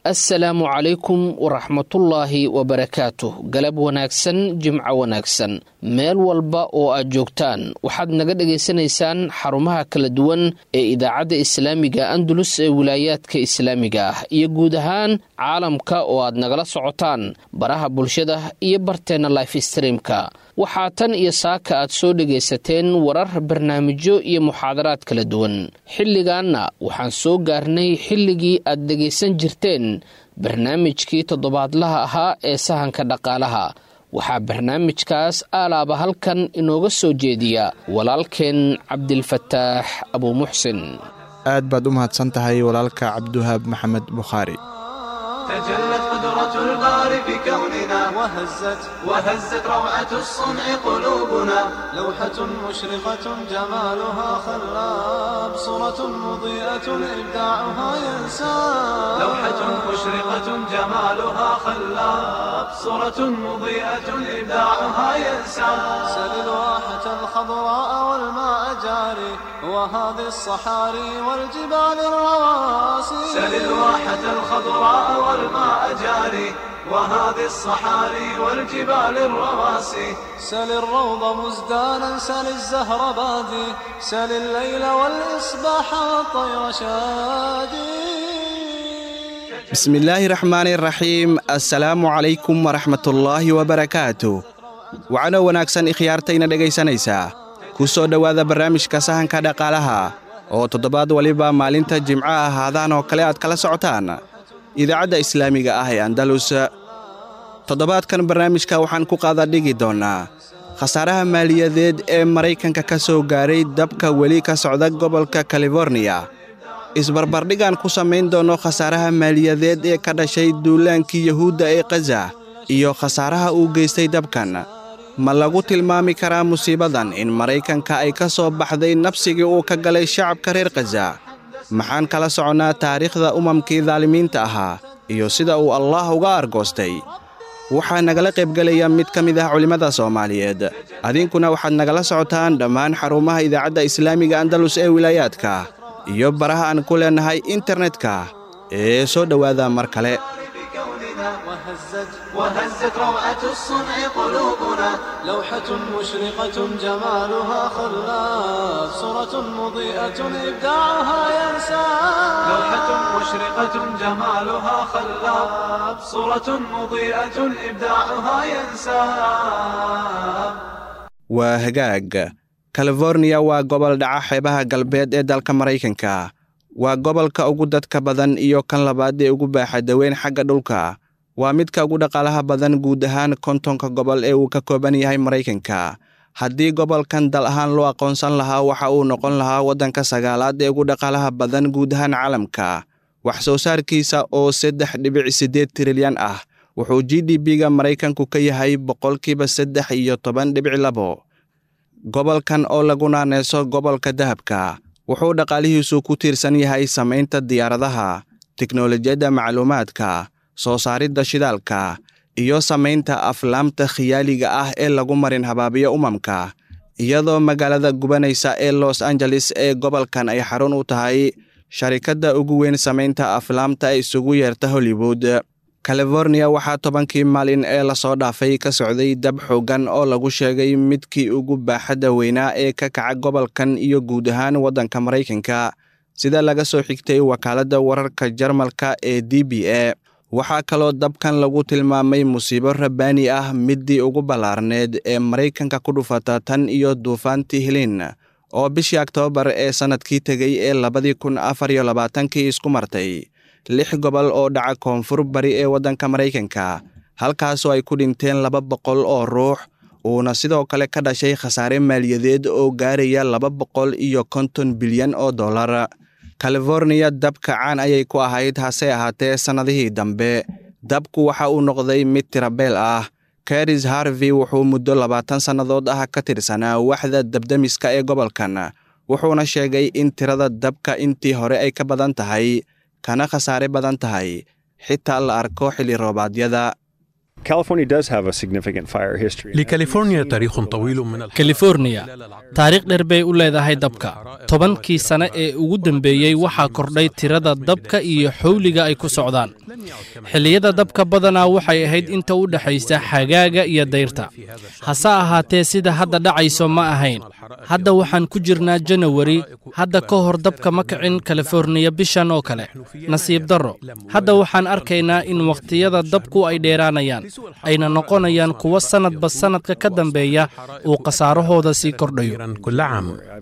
assalaamu calaykum waraxmatullaahi wabarakaatuh galab wanaagsan jimco wanaagsan meel walba oo aad joogtaan waxaad naga dhagaysanaysaan xarumaha kala duwan ee idaacadda islaamiga andalus ee wilaayaadka islaamiga ah iyo guud ahaan caalamka oo aad nagala socotaan baraha bulshada iyo barteenna life streamka waxaa tan iyo saaka aad soo dhegaysateen warar barnaamijyo iyo muxaadaraad kala duwan xilligaanna waxaan soo gaarnay xilligii aad dhegaysan jirteen barnaamijkii toddobaadlaha ahaa ee sahanka dhaqaalaha waxaa barnaamijkaas aalaaba halkan inooga soo jeediya walaalkeen cabdilfataax abuumuxsin aad baad u mahadsan tahay walaalka cabdiwahaab maxamed bukhaari تجلت قدرة الباري في كوننا وهزت وهزت روعة الصنع قلوبنا لوحة مشرقة جمالها خلاب صورة مضيئة إبداعها ينسى لوحة مشرقة جمالها خلاب صورة مضيئة إبداعها ينسى سل الواحة الخضراء والماء جاري وهذه الصحاري والجبال الرواسي سل الواحة الخضراء والماء جاري وهذه الصحاري والجبال الرواسي سل الروض مزدانا سل الزهر بادي سل الليل والإصباح والطير شادي bismillaahi raxmaani raxiim assalaamu calaykum waraxmatullaahi wabarakaatu wacano wanaagsan ikhyaartayna dhegaysanaysaa ku soo dhowaada barnaamijka sahanka dhaqaalaha oo toddobaad waliba maalinta jimco ah haadaan oo kale aad kala socotaan idaacadda islaamiga ah ee andalus toddobaadkan barnaamijka waxaan ku qaada dhigi doonnaa khasaaraha maaliyadeed ee maraykanka ka soo gaaray dabka weli ka socda gobolka kaliforniya isbarbardhigaan ku samayn doonno khasaaraha maaliyadeed ee ka dhashay duulaankii yuhuudda ee khaza iyo khasaaraha uu geystay dabkan ma lagu tilmaami karaa musiibadan in maraykanka ay ka soo baxday nabsigii uu ka galay shacabka reer khaza maxaan kala soconnaa taariikhda umamkii daalimiinta ahaa iyo sida uu allaah uga argoostay waxaa nagala qaybgelaya mid ka mid ah culimmada soomaaliyeed adinkuna waxaad nagala socotaan dhammaan xarumaha idaacadda islaamiga andalus ee wilaayaadka iyo baraha aan ku leennahay internetka ee soo dhowaada mar kale بكوننا وهزت وهزت روعة الصنع قلوبنا لوحة مشرقة جمالها خلاف صورة مضيئة إبداعها ينسى لوحة مشرقة جمالها خلاف صورة مضيئة إبداعها ينسى waa hagaag kaliforniya waa gobol dhaca xeebaha galbeed ee dalka maraykanka waa gobolka ugu dadka badan iyo kan labaad ee ugu baaxadaweyn xagga dhulka waa midka ugu dhaqaalaha badan guud ahaan kontonka gobol ee uu ka kooban yahay maraykanka haddii gobolkan dal ahaan loo aqoonsan lahaa waxa uu noqon lahaa waddanka sagaalaad ee ugu dhaqaalaha badan guud ahaan caalamka wax soo saarkiisa oo saddex dhibic siddeed trilyan ah wuxuu g d b-ga maraykanku ka yahay boqolkiiba saddex iyo toban dhibic labo gobolkan oo lagu naaneyso gobolka dahabka wuxuu dhaqaalihiisu ku tiirsan yahay samaynta diyaaradaha tiknolojiyadda macluumaadka soo saaridda shidaalka iyo samaynta aflaamta khiyaaliga ah ee lagu marin habaabiyo umamka iyadoo magaalada gubanaysa ee los angeles ee gobolkan ay xarun u tahay sharikadda ugu weyn samaynta aflaamta ee isugu yeerta hollywood californiya waxaa tobankii maalin ee lasoo dhaafay ka socday dab xooggan oo lagu sheegay midkii ugu baaxadda weynaa ee ka kaca gobolkan iyo guud ahaan waddanka maraykanka sida laga soo xigtay wakaaladda wararka jarmalka ee d b a waxaa kaloo dabkan lagu tilmaamay musiibo rabbaani ah middii ugu ballaarneed ee maraykanka ku dhufata tan iyo duufaantii hiliin oo bishii oktoobar ee sannadkii tegey ee labadii kun afar iyo labaatankii isku martay lix gobol oo dhaca koonfur bari ee waddanka maraykanka halkaasoo ay ku dhinteen laba boqol oo ruux uuna sidoo kale ka dhashay khasaare maaliyadeed oo gaaraya laba boqol iyo konton bilyan oo dollar californiya dabka caan ayay ku ahayd hase ahaatee sannadihii dambe dabku waxa uu noqday mid tirabeel ah karis harvey wuxuu muddo labaatan sannadood ah ka tirsanaa waxda dabdemiska ee gobolkan wuxuuna sheegay in tirada dabka intii hore ay ka badan tahay kana khasaare badan tahay xitaa la arko xilli roobaadyada لكاليفورنيا تاريخ طويل من الحرائق كاليفورنيا taariikh dheer bay u leedahay dabka tobankii sane ee ugu dambeeyey waxaa kordhay tirada dabka iyo xowliga ay ku socdaan xilliyada dabka badanaa waxay ahayd inta u dhexaysa xagaaga iyo dayrta hase ahaatee sida hadda dhacayso ma ahayn hadda waxaan ku jirnaa janawari hadda ka hor dabka ma kicin kaliforniya bishan oo kale nasiib darro hadda waxaan arkaynaa in wakhtiyada dabku ay dheeraanayaan ayna noqonayaan kuwo sannadba sannadka ka dambeeya uu khasaarahooda sii kordhayo كل عام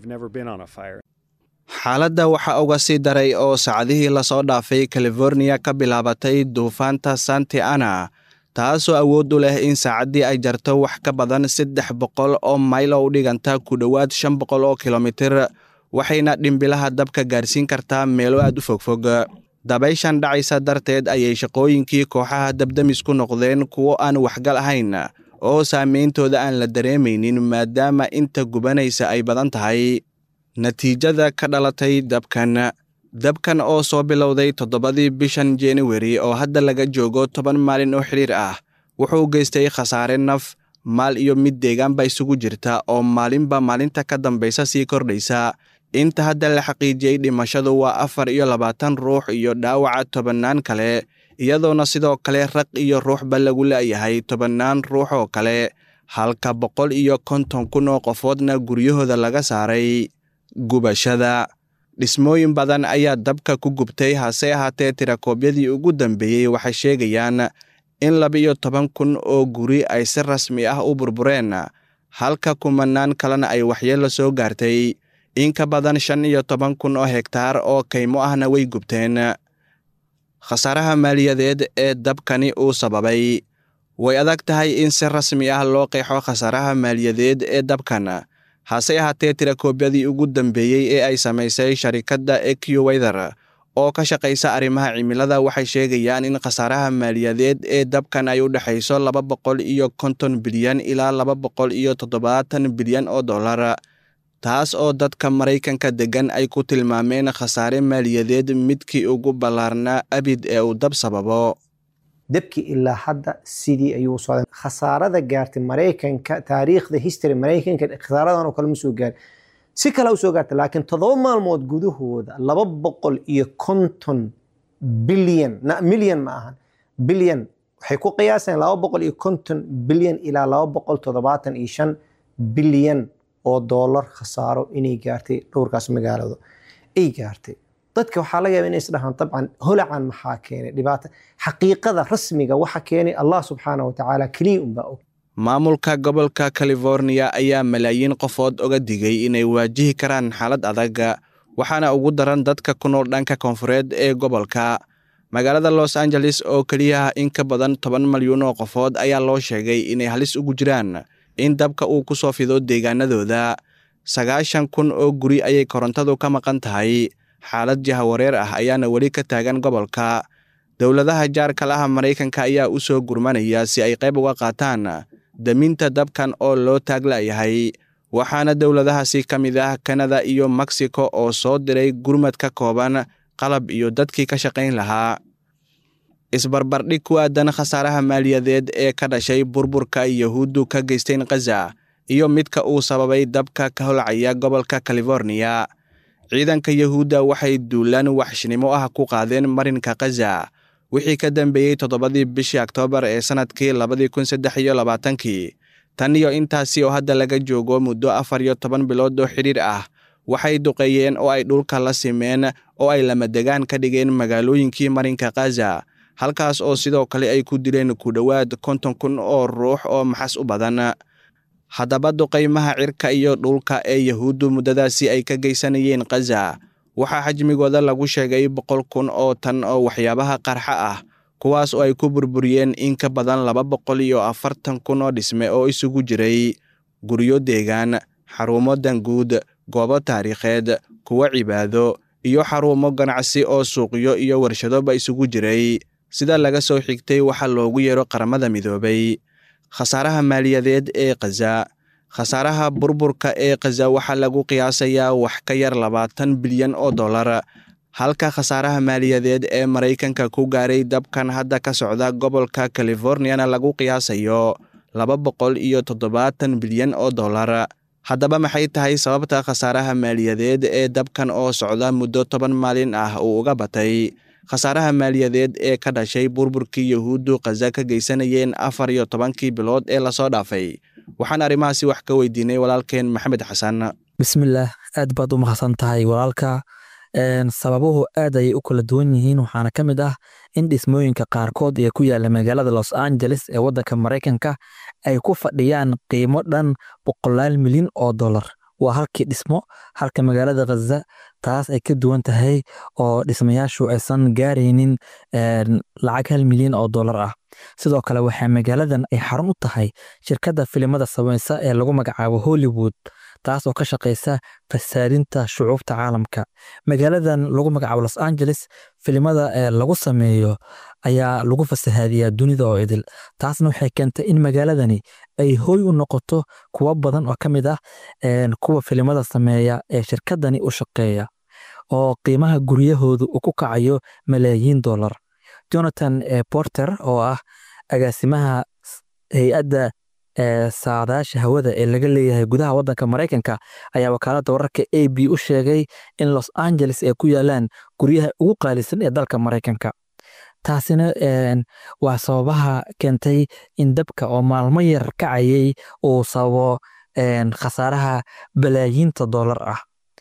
xaaladda waxaa uga sii daray oo saacadihii lasoo dhaafay californiya ka bilaabatay duufaanta santi ana taasoo awood u leh in saacaddii ay jarto wax ka badan saddex boqol oo mayl oo u dhiganta ku dhowaad shan boqol oo kilomitir waxayna dhimbilaha dabka gaarsiin kartaa meelo aad u fogfog dabayshan dhacaysa darteed ayay shaqooyinkii kooxaha dabdamis ku noqdeen kuwo aan waxgal ahayn oo saameyntooda aan la dareemaynin maadaama inta gubanaysa ay badan tahay natiijada ka dhalatay dabkan dabkan oo soo bilowday toddobadii bishan januari oo hadda laga joogo toban maalin oo xidhiir ah wuxuu geystay khasaare naf maal iyo mid deegaanba isugu jirta oo maalinba maalinta ka dambaysa sii kordhaysa inta hadda la xaqiijiyey dhimashadu waa afar iyo labaatan ruux iyo dhaawaca tobannaan kale iyadoona sidoo kale raq iyo ruuxba lagu la'yahay tobannaan ruux oo kale halka boqol iyo konton kun oo qofoodna guryahooda laga saaray gubashada dhismooyin badan ayaa dabka ku gubtay hase ahaatee tirakoobyadii ugu dambeeyey waxay sheegayaan in laba-iyo toban kun oo guri ay si rasmi ah u burbureen halka kumanaan kalena ay waxyeello soo gaartay in ka badan shan iyo toban kun oo hegtaar oo kaymo ahna way gubteen khasaaraha maaliyadeed ee dabkani uu sababay way adag tahay in si rasmi ah loo qeexo khasaaraha maaliyadeed ee dabkan hase ahaatee tirakoobyadii ugu dambeeyey ee ay samaysay sharikadda eqwether oo ka shaqaysa arrimaha cimilada waxay sheegayaan in khasaaraha maaliyadeed ee dabkan ay u dhexayso laba boqol iyo konton bilyan ilaa laba boqol iyo toddobaatan bilyan oo dollar taas oo dadka maraykanka deggan ay ku tilmaameen khasaare maaliyadeed midkii ugu ballaarnaa abid ee uu dab sababo dabkii ilaa hadda sidii ayuu socday khasaarada gaartay maraykanka taariikhda history maraykanka khasaaradan oo kale ma soo gaarin si kale u soo gaartay laakiin toddoba maalmood gudahooda laba boqol iyo konton bilyan milyan ma ahan bilyan waxay ku qiyaaseen laba boqol iyo konton bilyan ilaa laba boqol toddobaatan iyo shan bilyan oo doolar khasaaro inay gaartay dhowrkaas magaalada ay gaartay dadka waxaa laga yaaba inay isdhahaan dabcan holacan maxaa keenay dhibaata xaqiiqada rasmiga waxa keenay allah subxaana wa tacaala keliya unbaa og maamulka gobolka californiya ayaa malaayiin qofood oga digay inay waajihi karaan xaalad adag waxaana ugu daran dadka ku nool dhanka koonfureed ee gobolka magaalada los angeles oo keliya in ka badan toban malyuun oo qofood ayaa loo sheegay inay halis ugu jiraan in dabka uu ku soo fido deegaanadooda sagaashan kun oo guri ayay korontadu ka maqan tahay xaalad jahawareer ah ayaana weli ka taagan gobolka dowladaha jaarka laha maraykanka ayaa u soo gurmanaya si ay qayb uga qaataan daminta dabkan oo loo taaglayahay waxaana dowladahaasi ka mid ah kanada iyo mexico oo soo diray gurmad ka kooban qalab iyo dadkii ka shaqayn lahaa isbarbardhig ku aadan khasaaraha maaliyadeed ee ka dhashay burburka yahuuddu ka geysteen khaza iyo midka uu sababay dabka ka holcaya gobolka californiya ciidanka yahuudda waxay duulaan waxshnimo ah ku qaadeen marinka khaza wixii ka dambeeyey toddobadii bishii oktoobar ee sannadkii labadii kun saddex iyo labaatankii tan iyo intaasi oo hadda laga joogo muddo afar iyo toban bilood oo xidhiir ah waxay duqeeyeen oo ay dhulka la simeen oo ay lamadegaan ka dhigeen magaalooyinkii marinka khaza halkaas oo sidoo kale ay ku dileen ku dhowaad konton kun oo ruux oo maxas u badan haddaba duqaymaha cirka iyo dhulka ee yahuuddu muddadaasi ay ka geysanayeen khaza waxaa xajmigooda lagu sheegay boqol kun oo tan oo waxyaabaha qarxa ah kuwaas oo ay ku burburiyeen in ka badan laba boqol iyo afartan kun oo dhisme oo isugu jiray guryo deegaan xarumo danguud goobo taariikheed kuwo cibaado iyo xarumo ganacsi oo suuqyo iyo warshadoba isugu jiray sida laga soo xigtay waxaa loogu yeero qaramada midoobay khasaaraha maaliyadeed ee khaza khasaaraha burburka ee khaza waxaa lagu qiyaasayaa wax ka yar labaatan bilyan oo dollar halka khasaaraha maaliyadeed ee maraykanka ku gaaray dabkan hadda ka socda gobolka californiyana lagu qiyaasayo laba boqol iyo toddobaatan bilyan oo dollar haddaba maxay tahay sababta khasaaraha maaliyadeed ee dabkan oo socda muddo toban maalin ah uu uga batay khasaaraha maaliyadeed ee ka dhashay burburkii yuhuuddu khaza ka geysanayeen afar iyo tobankii bilood ee lasoo dhaafay waxaan arrimahaasi wax ka weydiinay walaalkeen maxamed xasan bismillaah aad baad u mahadsan tahay walaalka sababuhu aad ayay u kala duwan yihiin waxaana ka mid ah in dhismooyinka qaarkood ee ku yaala magaalada los angeles ee waddanka maraykanka ay ku fadhiyaan qiimo dhan boqolaal milyan oo dollar waa halkii dhismo halka magaalada khaza taas ay ka duwan tahay oo dhismayaashu aysan gaaraynin lacag hal milyan oo dollar ah sidoo kale waxaa magaaladan ay xarun u tahay shirkadda filimada samaysa ee lagu magacaabo hollywood taas oo ka shaqaysa fasaarinta shucuubta caalamka magaaladan lagu magacaabo los angeles filimada ee lagu sameeyo ayaa lagu fasahaadiyaa dunida oo idil taasna waxay keentay in magaaladani ay hoy u noqoto kuwo badan oo ka mid ah kuwa filimada sameeya ee shirkadani u shaqeeya oo qiimaha guryahoodu uu ku kacayo malaayiin dollar jonathan porter oo ah agaasimaha hay-adda saadaasha hawada ee laga leeyahay gudaha waddanka maraykanka ayaa wakaaladda wararka a b u sheegay in los angeles ay ku yaalaan guryaha ugu qaalisan ee dalka maraykanka taasina waa sababaha keentay in dabka oo maalmo yar kacayay uu sababo khasaaraha balaayiinta dollar ah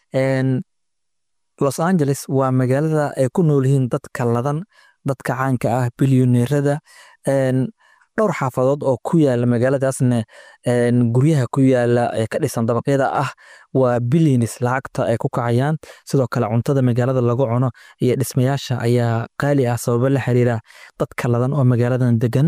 los angeles waa magaalada ay ku nool yihiin dadka ladan dadka caanka ah bilyoneerada dhowr xaafadood oo ku yaala magaaladaasna guryaha ku yaala ee ka dhisan dabaqyada ah waa bilyanis lacagta ay ku kacayaan sidoo kale cuntada magaalada lagu cuno iyo dhismayaasha ayaa qaali ah sababo la xiriira dadka ladan oo magaaladan degan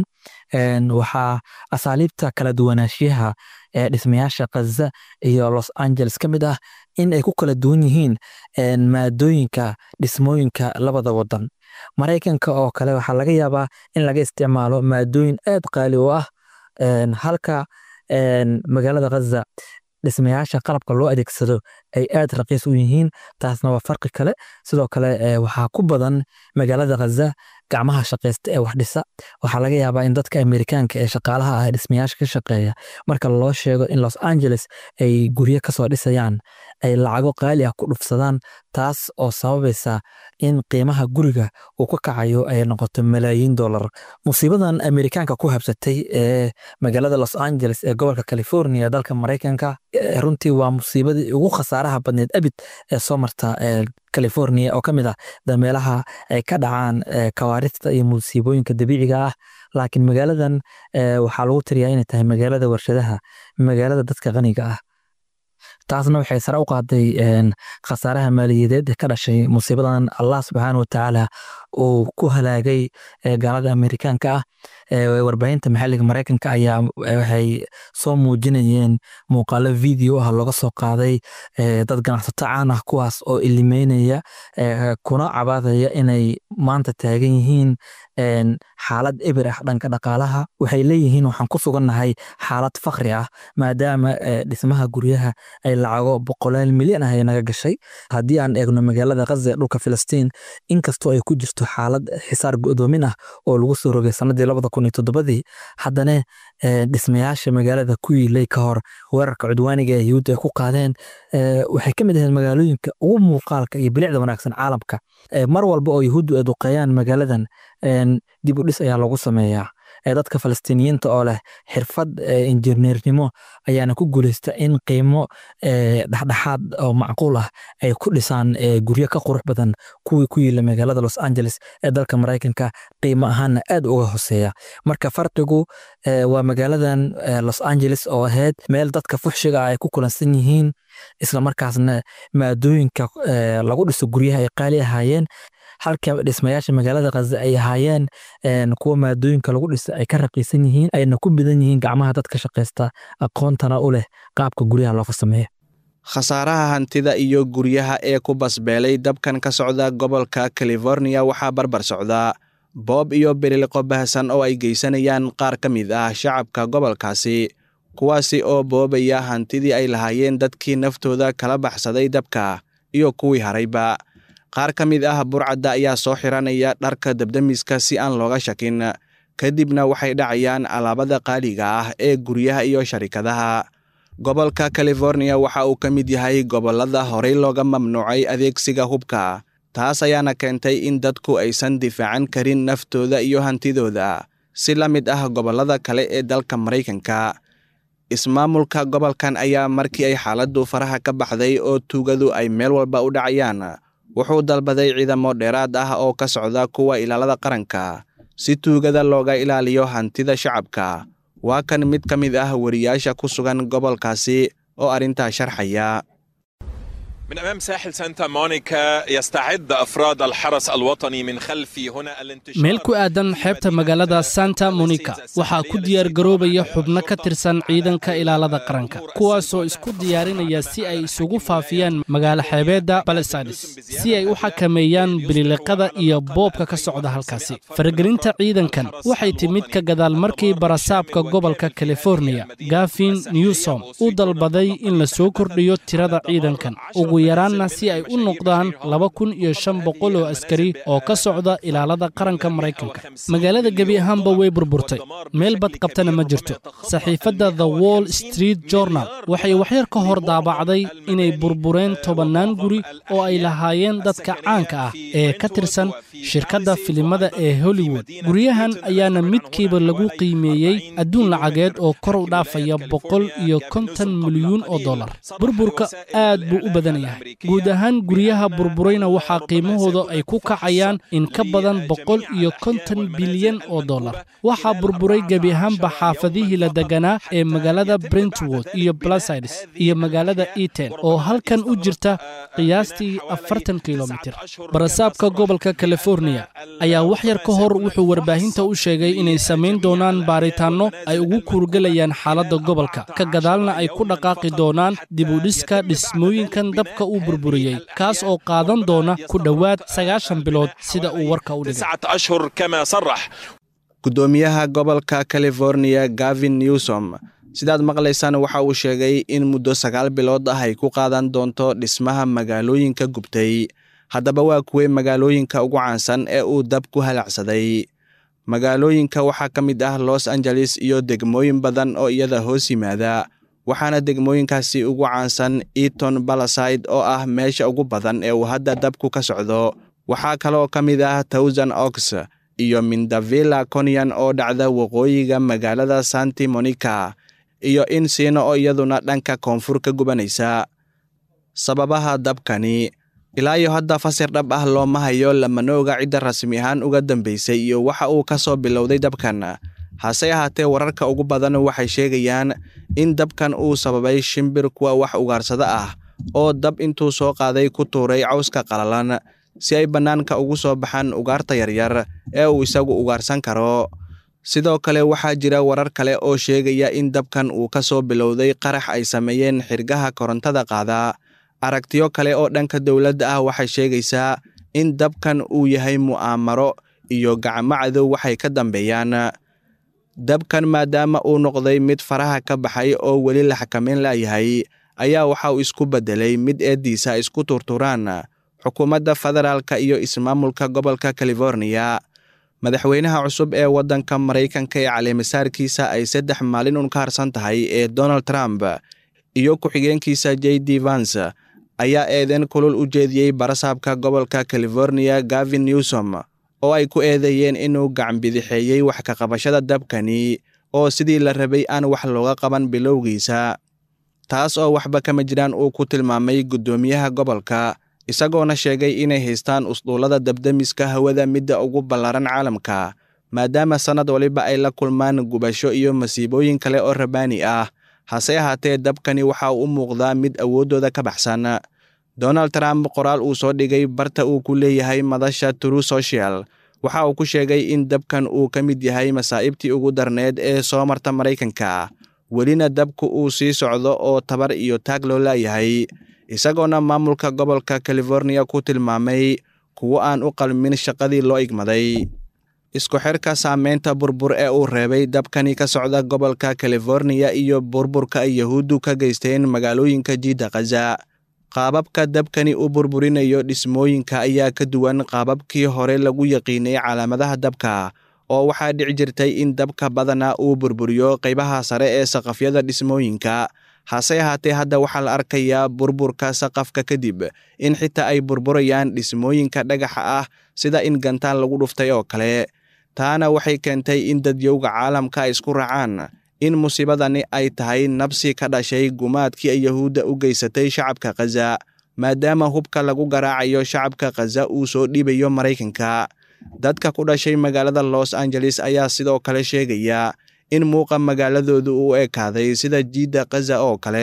waxaa asaaliibta kala duwanaanshiyaha ee dhismayaasha khaza iyo los angeles ka mid ah in ay ku kala duwan yihiin maadooyinka dhismooyinka labada wadan maraykanka oo kale waxaa laga yaabaa in laga isticmaalo maadooyin aad qaali u ah halka magaalada khaza dhismayaasha qalabka loo adeegsado ay aad raqiis u yihiin taasna waa farqi kale sidoo kale waxaa ku badan magaalada khaza gacmaha shaqaysta ee wax dhisa waxaa laga yaabaa in dadka amerikaanka ee shaqaalaha ah dhismayaasha ka shaqeeya marka loo sheego in los angeles ay guryo kasoo dhisayaan ay lacago qaali ah ku dhufsadaan taas oo sababaysa in qiimaha guriga uu ka kacayo ay noqoto malaayiin dollar musiibadan amerikaanka ku habsatay ee magaalada los angeles ee gobolka california ee dalka maraykanka runtii waa musiibadii ugu khasaaraha badneed abid ee soo marta california oo ka mid ah dameelaha ay ka dhacaan kawaarista iyo musiibooyinka dabiiciga ah laakiin magaaladan waxaa lagu tiriyaa inay tahay magaalada warshadaha magaalada dadka qaniga ah taasna waxay sare u qaaday khasaaraha maaliyadeed ee ka dhashay musiibadan allah subxaana watacaala uu ku halaagay gaalada amerikaanka ah warbaahinta maxalliga maraykanka ayaa waxay soo muujinayeen muuqaalo video ah looga soo qaaday dad ganacsato caan ah kuwaas oo ilimeynaya kuna cabaadaya inay maanta taagan yihiin xaalad ebir ah dhanka dhaqaalaha waxay leeyihiin waxaan ku sugannahay xaalad fakri ah maadaama dhismaha guryaha ay lacago boqolaal milyan ah ay naga gashay haddii aan eegno magaalada khaza ee dhulka filistiin inkastoo ay ku jirto xaalad xisaar go'doomin ah oo lagu soo rogay sanadii labada kun iyo toddobadii haddana dhismayaasha magaalada ku yiilay ka hor weerarka cudwaaniga ee yuhuudda ay ku qaadeen waxay ka mid ahayd magaalooyinka ugu muuqaalka iyo bilicda wanaagsan caalamka mar walba oo yuhuuddu ay duqeeyaan magaaladan dib u dhis ayaa lagu sameeyaa dadka falastiiniyiinta oo leh xirfad injineernimo ayaana ku guuleysta in qiimo dhexdhexaad oo macquul ah ay ku dhisaan guryo ka qurux badan kuwii ku yiila magaalada los angeles ee dalka maraykanka qiimo ahaanna aad uga hoseeya marka farqigu waa magaaladan los angeles oo ahayd meel dadka fuxshiga ah ay ku kulansan yihiin islamarkaasna maadooyinka lagu dhiso guryaha ay qaali ahaayeen halka dhismayaasha magaalada khaza ay ahaayeen kuwa maadooyinka lagu dhisa ay ka raqiisan yihiin ayna ku bidan yihiin gacmaha dadka shaqaysta aqoontana u leh qaabka guryaha loo farsameeya khasaaraha hantida iyo guryaha ee ku basbeelay dabkan ka socda gobolka california waxaa barbar socda boob iyo beriliqo bahasan oo ay geysanayaan qaar ka mid ah shacabka gobolkaasi kuwaasi oo boobaya hantidii ay lahaayeen dadkii naftooda kala baxsaday dabka iyo kuwii harayba qaar ka mid ah burcadda ayaa soo xiranaya dharka dabdemiska si aan looga shakin kadibna waxay dhacayaan alaabada qaaliga ah ee guryaha iyo sharikadaha gobolka californiya waxa uu ka mid yahay gobollada horey looga mamnuucay adeegsiga hubka taas ayaana keentay in dadku aysan difaacan karin naftooda iyo hantidooda si la mid ah gobollada kale ee dalka maraykanka ismaamulka gobolkan ayaa markii ay xaaladdu faraha ka baxday oo tuugadu ay meel walba u dhacayaan wuxuu dalbaday ciidamo dheeraad ah oo ka socda kuwa ilaalada qaranka si tuugada looga ilaaliyo hantida shacabka waa kan mid ka mid ah wariyaasha ku sugan gobolkaasi oo arrintaa sharxaya من أمام ساحل سانتا مونيكا يستعد أفراد الحرس الوطني من خلف هنا الانتشار meel ku aadan xeebta magaalada santa monica waxaa ku diyaar garoobaya xubno ka tirsan ciidanka ilaalada qaranka kuwaasoo isku diyaarinaya si ay isugu faafiyaan magaalo xeebeedda balesades si ay u xakameeyaan bililiqada iyo boobka ka socda halkaasi faragelinta ciidankan waxay timid ka gadaal markii barasaabka gobolka californiya gafin newsom uu dalbaday in la soo kordhiyo tirada ciidankan ugu yaraanna si ay u noqdaan laba kun iyo shan boqol oo askari oo ka socda ilaalada qaranka maraykanka magaalada gebi ahaanba way burburtay meel bad qabtana ma jirto saxiifadda the wall street journal waxay waxyar ka hor daabacday inay burbureen tobannaan guri oo ay lahaayeen dadka caanka ah ee ka tirsan shirkadda filimada ee hollywood guryahan ayaana midkiiba lagu qiimeeyey adduun lacageed oo kor u dhaafaya boqol iyo konton milyuun oo dollar burburka aad buu u badan yahay guud ahaan guryaha burburayna waxaa qiimahooda ay ku kacayaan in ka badan boqol iyo konton bilyan oo dollar waxaa burburay gebi ahaanba xaafadihii la deganaa ee magaalada brentwood iyo blasides iyo magaalada eten oo halkan u jirta qiyaastii afartan kilomitir barasaabka gobolka californiya ayaa wax yar ka hor wuxuu warbaahinta u sheegay inay samayn doonaan baaritaanno ay ugu kuurgelayaan xaaladda gobolka ka gadaalna ay ku dhaqaaqi doonaan dibudhiska dhismooyinkan dabka uu burburiyey kaas oo qaadan doona ku dhowaad sagaashan bilood sida uu warka u dhigay تسعة أشهر كما صرح guddoomiyaha gobolka californiya gavin newsom sidaad maqlaysaan waxa uu sheegay in muddo sagaal bilood ah ay ku qaadan doonto dhismaha magaalooyinka gubtay haddaba waa kuwey magaalooyinka ugu caansan ee uu dab ku halacsaday magaalooyinka waxaa ka mid ah los angeles iyo degmooyin badan oo iyada hoos yimaada waxaana degmooyinkaasi ugu caansan eaton balaside oo ah meesha ugu badan ee uu hadda dabku ka socdo waxaa kaloo ka mid ah towsan ox iyo mindavilla conian oo dhacda waqooyiga magaalada santi monica iyo insino oo iyaduna dhanka koonfur ka gubanaysa sababaha dabkani ilaa iyo hadda fasir dhab ah looma hayo lamana oga cidda rasmi ahaan uga dambaysay iyo waxa uu ka soo bilowday dabkan hase ahaatee wararka ugu badan waxay sheegayaan in dabkan uu sababay shimbir kuwa wax ugaarsada ah oo dab intuu soo qaaday ku tuuray cawska qalalan si ay bannaanka ugu soo baxaan ugaarta yaryar ee uu isagu ugaarsan karo sidoo kale waxaa jira warar kale oo sheegaya in dabkan uu ka soo bilowday qarax ay sameeyeen xirgaha korontada qaada aragtiyo kale oo dhanka dowladda ah waxay sheegaysaa in dabkan uu yahay mu'aamaro iyo gacmo cadow waxay ka dambeeyaan dabkan maadaama uu noqday mid faraha ka baxay oo weli la xakameyn laayahay ayaa waxa uu isku beddelay mid eeddiisa isku turturaan xukuumadda federaalka iyo ismaamulka gobolka californiya madaxweynaha cusub ee waddanka maraykanka ee caleemisaarkiisa ay saddex maalin un ka harsan tahay ee donald trump iyo ku-xigeenkiisa j d vans ayaa eedeyn kulul u jeediyey barasaabka gobolka californiya gavin newsom oo ay ku eedeeyeen inuu gacanbidixeeyey wax ka qabashada dabkani oo sidii la rabay aan wax looga qaban bilowgiisa taas oo waxba kama jiraan uu ku tilmaamay guddoomiyaha gobolka isagoona sheegay inay haystaan usduullada dabdemiska hawada midda ugu ballaran caalamka maadaama sannad waliba ay la kulmaan gubasho iyo masiibooyin kale oo rabaani ah hase ahaatee dabkani waxa uu u muuqdaa mid awooddooda ka baxsan donald trump qoraal uu soo dhigay barta uu ku leeyahay madasha true social waxa uu ku sheegay in dabkan uu ka mid yahay masaa'ibtii ugu darneed ee soo marta maraykanka welina dabku uu sii socdo oo tabar iyo taag loo laayahay isagoona maamulka gobolka californiya ku tilmaamay kuwo aan u qalmin shaqadii loo igmaday isku xirka saameynta burbur ee uu reebay dabkani ka socda gobolka californiya iyo burburka ay yahuuddu ka geysteen magaalooyinka jiidda khaza qaababka dabkani u burburinayo dhismooyinka ayaa ka duwan qaababkii hore lagu yaqiinay calaamadaha dabka oo waxaa dhici jirtay in dabka badana uu burburiyo qaybaha sare ee saqafyada dhismooyinka hase ahaatee hadda waxaa la arkayaa burburka saqafka kadib in xitaa ay burburayaan dhismooyinka dhagaxa ah sida in gantaan lagu dhuftay oo kale taana waxay keentay in dadyowga caalamka ay isku raacaan in musiibadani ay tahay nabsi ka dhashay gumaadkii ay yahuudda u geysatay shacabka khaza maadaama hubka lagu garaacayo shacabka khaza uu soo dhiibayo maraykanka dadka ku dhashay magaalada los angeles ayaa sidoo kale sheegaya in muuqa magaaladoodu uu ekaaday sida jiidda khaza oo kale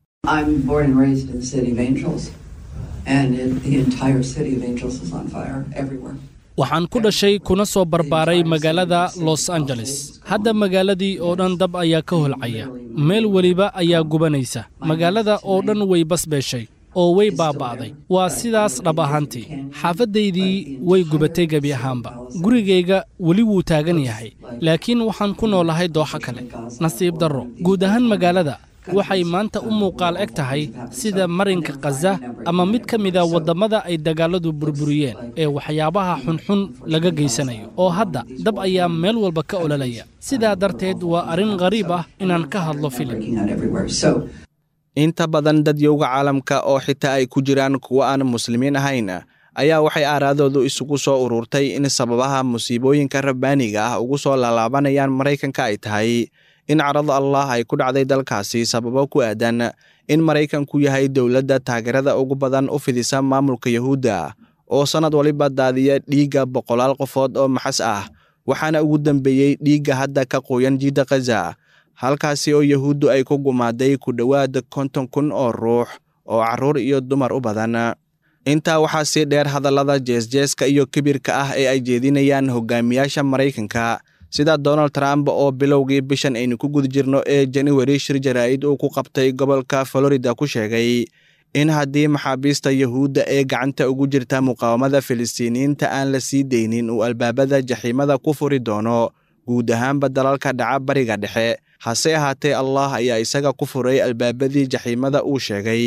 waxaan ku dhashay kuna soo barbaaray magaalada los angeles hadda magaaladii oo dhan dab ayaa ka holcaya meel weliba ayaa gubanaysa magaalada oo dhan way basbeeshay oo way baaba'day waa sidaas dhab ahaantii xaafaddaydii way gubatay gebi ahaanba gurigayga weli wuu taagan yahay laakiin waxaan ku noolahay dooxo kale nasiib darro guud ahaan magaalada waxay maanta u muuqaal eg tahay sida marinka khaza ama mid ka mida waddammada ay dagaalladu burburiyeen ee waxyaabaha xunxun laga geysanayo oo hadda dab ayaa meel walba ka ololaya sidaa darteed waa arrin qariib ah inaan ka hadlo filim inta badan dadyowga caalamka oo xitaa ay ku jiraan kuwo aan muslimiin ahayn ayaa waxay aaraadoodu isugu soo ururtay in sababaha musiibooyinka rabbaaniga ah ugu soo laalaabanayaan maraykanka ay tahay in carada allah ay ku dhacday dalkaasi sababo ku aadan in maraykanku yahay dowladda taageerada ugu badan u fidisa maamulka yahuudda oo sannad waliba daadiya dhiigga boqolaal qofood oo maxas ah waxaana ugu dambeeyey dhiigga hadda ka qoyan jiidda khaza halkaasi oo yahuuddu ay ku gumaaday ku dhowaad konton kun oo ruux oo carruur iyo dumar u badan intaa waxaa sii dheer hadallada jeesjeeska iyo kibirka ah ee ay jeedinayaan hogaamiyaasha maraykanka sida donald trump oo bilowgii bishan aynu ku guda jirno ee januari shir jaraa'id uu ku qabtay gobolka florida ku sheegay in haddii maxaabiista yahuudda ee gacanta ugu jirta muqaawamada filistiiniyiinta aan la sii deynin uu albaabada jaxiimada ku furi doono guud ahaanba dalalka dhaca bariga dhexe hase ahaatee allah ayaa isaga ku furay albaabadii jaxiimada uu sheegay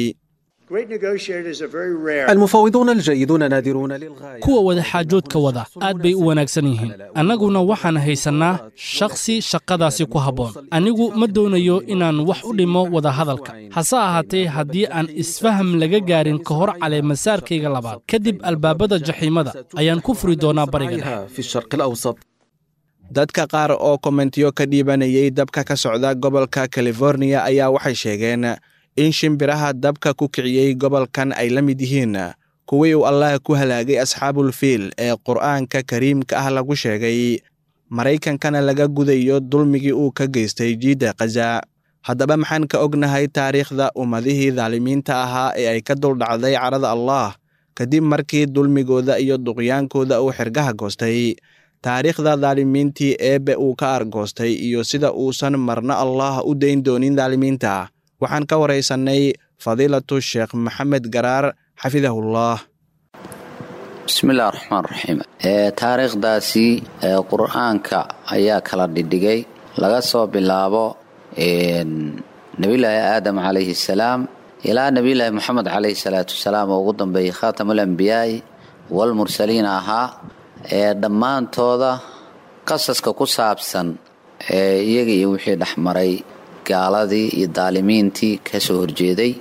المفاوضون الجيدون نادرون للغاية kuwa wadaxaajoodka wada aad bay u wanaagsan yihiin annaguna waxaan haysannaa shakhsi shaqadaasi ku habboon anigu ma doonayo inaan wax u dhimo wadahadalka hase ahaatee haddii aan isfaham laga gaarin ka hor caleemasaarkayga labaad kadib albaabada jaxiimada ayaan ku furi doonaa bariga dhexe في الشرق الأوسط dadka qaar oo kommentiyo ka dhiibanayay dabka ka socda gobolka californiya ayaa waxay sheegeen in shimbiraha dabka ku kiciyey gobolkan ay la mid yihiin kuwii uu allah ku halaagay asxaabul fiil ee qur'aanka kariimka ah lagu sheegay maraykankana laga gudayo dulmigii uu ka geystay jiidda khaza haddaba maxaan ka ognahay taariikhda ummadihii daalimiinta ahaa ee ay ka duldhacday carada allah kadib markii dulmigooda iyo duqyaankooda uu xergaha goostay taariikhda daalimiintii eebbe uu ka argoostay iyo sida uusan marna allah u dayn doonin daalimiinta waxaan ka waraysannay fadiilatu sheekh maxamed garaar xafidahullah bismillahi raxmaan raxiim taariikhdaasi qur-aanka ayaa kala dhidhigay laga soo bilaabo nebiyulaahi aadam calayhi salaam ilaa nebiyulaahi moxamed calayhi salaatu wasalaam oo ugu dambeeyey khaatamulambiyaa'i walmursaliin ahaa ee dhammaantooda qasaska ku saabsan ee iyaga iyo wixii dhexmaray gaaladii iyo daalimiintii ka soo horjeeday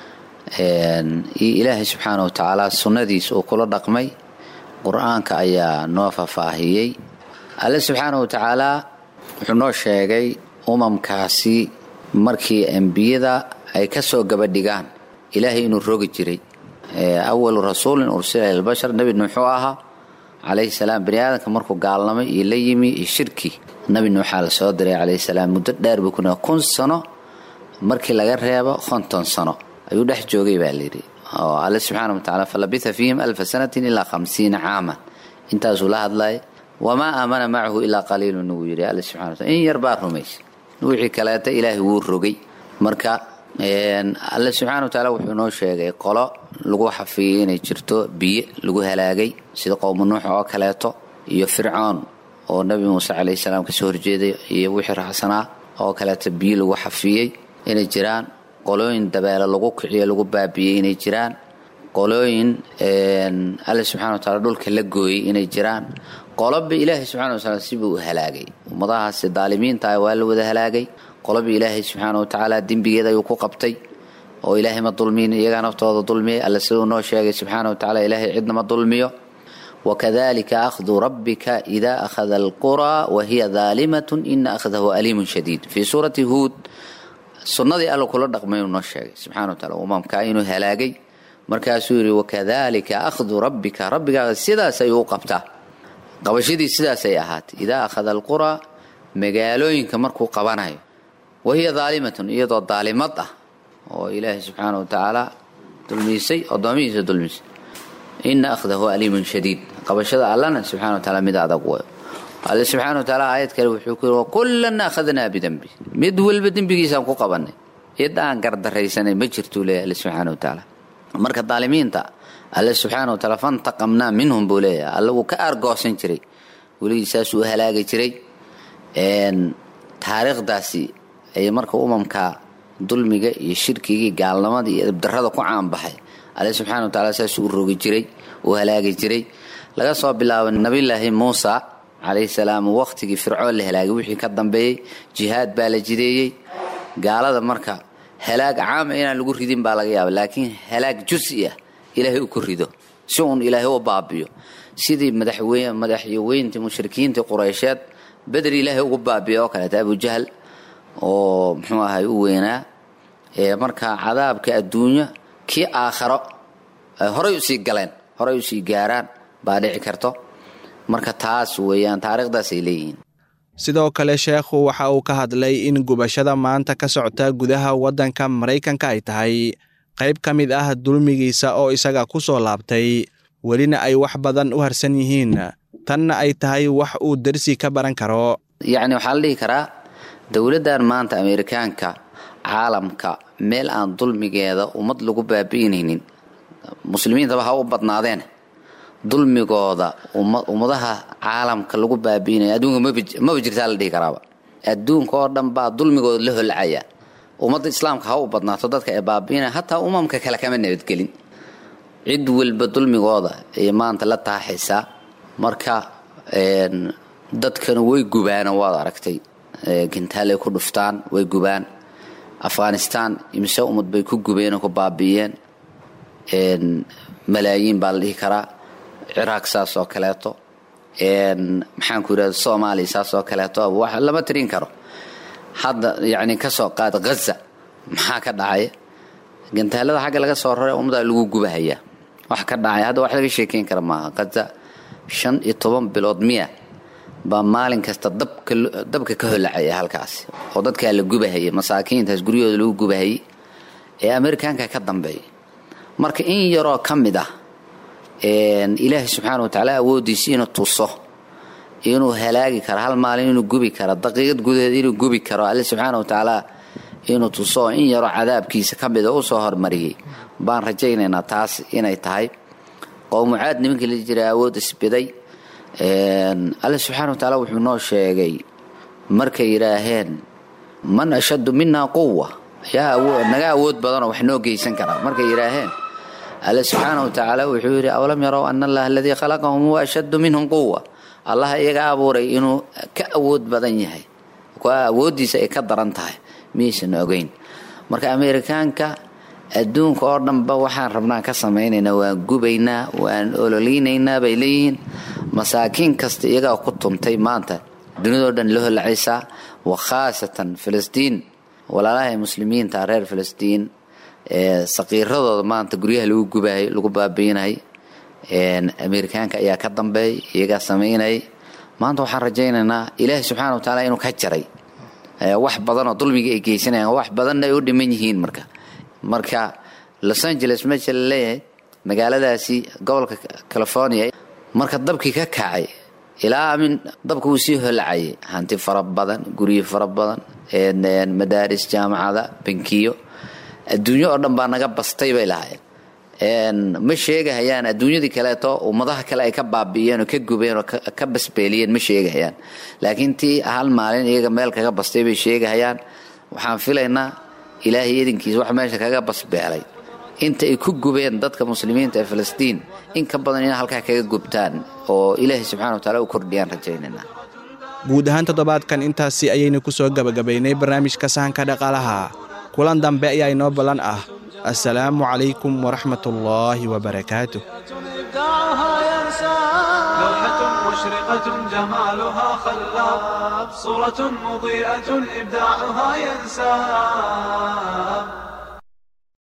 iyo ilaahay subxaana wa tacaala sunnadiis uu kula dhaqmay qur-aanka ayaa noo faahfaahiyey alle subxaana wa tacaalaa wuxuu noo sheegay umamkaasi markii ambiyada ay ka soo gabadhigaan ilaahay inuu rogi jiray awalu rasuulin ursila ilbashar nebi nuuxuu ahaa calayhi salaam bani aadamka markuu gaalnamay iyo la yimi iyo shirki nabi nuuxaa la soo diray calayhi salaam muddo dheer buu kuna kun sano markii laga reebo konton sano ayuu dhex joogay baa layidhi oo alle subxaana wa tacala falabitha fiihim alfa sanatin ilaa khamsiina caaman intaasuu la hadlay wamaa aamana macahu ilaa qaliilun uu yidhi alle subxana wa tacala in yar baa rumaysay wixii kaleeta ilaahay wuu rogay marka alle subxaana wa tacaala wuxuu noo sheegay qolo lagu xafiyey inay jirto biyo lagu halaagay sida qowmu nuux oo kaleeto iyo fircoon oo nebi muuse calayhi salaam kasoo horjeeday iyo wixii raacsanaa oo kaleeto biyo lagu xafiyey inay jiraan qolooyin dabeele lagu kiciyo lagu baabiyey inay jiraan qolooyin alle subxana wa taala dhulka la gooyey inay jiraan qoloba ilaahay subxana wa taala sibuu u halaagay ummadahaasi daalimiinta ah waa la wada halaagay qoloba ilaahay subxaana wa tacaala dembigeeda ayuu ku qabtay oo ilaahay ma dulmiyin iyagaa naftooda dulmiyay alle siduu noo sheegay subxaana wa tacala ilaahay cidna ma dulmiyo wakadalika akhdu rabbika ida akhada alquraa wahiya daalimatun ina akhdahu aliimun shadiid fii suurati huud sunnadii alla kula dhaqmay uu noo sheegay subxana wa taala umamka inuu halaagay markaasuu yidhi wakadalika akhdu rabbika rabbigaaga sidaas ayuu u qabtaa qabashadii sidaasay ahaatay idaa akhada alquraa magaalooyinka markuu qabanayo wahiya daalimatun iyadoo daalimad ah oo ilaahay subxaana wa tacaala dulmiisay addoomihiisa dulmiisay ina akhdahu aliimun shadiid qabashada allana subxana wa taala mid adag wayo alle subxaana wa taala aayad kale wuxuu ku yidhi wakullan akhadnaa bidembi mid walba dembigiisaan ku qabanay cid aan gardaraysanay ma jirtuu leeyahy alle subxaana wa tacaala marka daalimiinta alle subxaana wa taala fantaqamnaa minhum buu leeyahay alle wuu ka aargoosan jiray weligii saasuu u halaagi jiray taariikhdaasi ay marka umamka dulmiga iyo shirkigii gaalnimada iyo ibdarada ku caanbaxay alle subxana wa taala saasuu u rogi jiray uu halaagi jiray laga soo bilaabo nabilaahi muusa calayhi salaam waqtigii fircoon la halaagay wixii ka dambeeyey jihaad baa la jideeyey gaalada marka halaag caama inaan lagu ridin baa laga yaaba laakiin halaag jusi ah ilaahay u ku rido si uun ilaahay u baabiyo sidii madaxyaweyntii mushrikiintii qureysheed beder ilaahay ugu baabiya oo kaleeta abujahl oo muxuu ahay u weynaa marka cadaabka adduunya kii aakharo horay usii galeen horay usii gaaraan baa dhici karto marka taas weeyaan taariikhdaasay leeyihiin sidoo kale sheekhu waxa uu ka hadlay in gubashada maanta ka socota gudaha waddanka maraykanka ay tahay qayb ka mid ah dulmigiisa oo isaga ku soo laabtay welina ay wax badan u harsan yihiin tanna ay tahay wax uu dersi ka baran karo yacni waxaa la dhihi karaa dowladdan maanta ameerikaanka caalamka meel aan dulmigeeda ummad lagu baabi'inaynin muslimiintaba ha u badnaadeen dulmigooda ummadaha caalamka lagu baabi'inaya adduunka maba jirtaa la dhihi karaaba adduunka oo dhan baa dulmigooda la holcaya ummadda islaamka ha u badnaato dadka ee baabi'inaya hataa umamka kale kama nabadgelin cid walba dulmigooda ay maanta la taaxaysaa marka dadkana way gubaan waad aragtay gintaalay ku dhuftaan way gubaan afghanistan imise ummad bay ku gubeen oo ku baabi'iyeen malaayiin baa la dhihi karaa ciraaq saas oo kaleeto maxaan ku yidhahda soomaaliya saas oo kaleeto wax lama tirin karo hadda yacni ka soo qaad ghaza maxaa ka dhacaya gantaalada xagga laga soo raray ummaddaa lagu gubahayaa wax ka dhacaya hadda wax laga sheekeyn kara maaha ghaza shan iyo toban bilood miya baa maalin kasta dabka ka holacaya halkaasi oo dadkaa la gubahayay masaakiintaas guryahooda lagu gubahayay ee amerikaanka ka dambeeya marka in yaroo ka mid ah ilaahay subxaana wa tacaala awooddiisa inuu tuso inuu halaagi karo hal maalin inuu gubi karo daqiiqad gudaheed inuu gubi karo alle subxaana wa tacaala inuu tuso in yaroo cadaabkiisa ka mida usoo hormariyey baan rajaynaynaa taas inay tahay qowmucaad nimankii la jira awood isbiday alle subxaana wa tacaala wuxuu noo sheegay markay yidhaaheen man ashaddu minaa quwa yaa naga awood badanoo wax noo geysan karaa markay yidhaaheen alle subxaana wa tacaala wuxuu yidhi awlam yarow ana allaha aladii khalaqahum huwa ashaddu minhum quwa allaha iyaga abuuray inuu ka awood badan yahay awooddiisa ay ka daran tahay miyaysan ogeyn marka ameerikaanka adduunka oo dhanba waxaan rabnaa ka samaynaynaa waan gubaynaa waan ololeynaynaa bay leeyihiin masaakiin kasta iyagaa ku tuntay maanta dunidao dhan la holacaysaa wa khaasatan filistiin walaalaha muslimiinta reer filistiin saqiiradooda maanta guryaha lagu gubahay lagu baabiinay ameerikaanka ayaa ka dambeey iyagaa samaynay maanta waxaan rajaynaynaa ilaahay subxaana wa tacaala inuu ka jaray wax badanoo dulmiga ay geysanayaan wax badanna ay u dhiman yihiin marka marka los angeles meesha la leeyahay magaaladaasi gobolka california marka dabkii ka kacay ilaa amin dabka wuu sii holacayay hanti fara badan guryo fara badan madaaris jaamacada bankiyo adduunyo oo dhan baa naga bastay bay lahaayeen ma sheegahayaan adduunyadii kaleeto ummadaha kale ay ka baabi'iyeen oo ka gubeen oo ka basbeeliyeen ma sheegahayaan laakiin tii hal maalin iyaga meel kaga bastay bay sheegahayaan waxaan filaynaa ilaahay idinkiisa wax meesha kaga basbeelay inta ay ku gubeen dadka muslimiinta ee filistiin in ka badan ina halkaa kaga gubtaan oo ilaahay subxana wataala u kordhiyaan rajaynayna guud ahaan toddobaadkan intaasi ayaynu ku soo gebagabaynay barnaamijka sahanka dhaqaalaha kulan dambe ayaa inoo ballan ah assalaamu calaykum waraxmatullaahi wabarakaatuh مشرقة جمالها خلاب صورة مضيئة إبداعها ينساب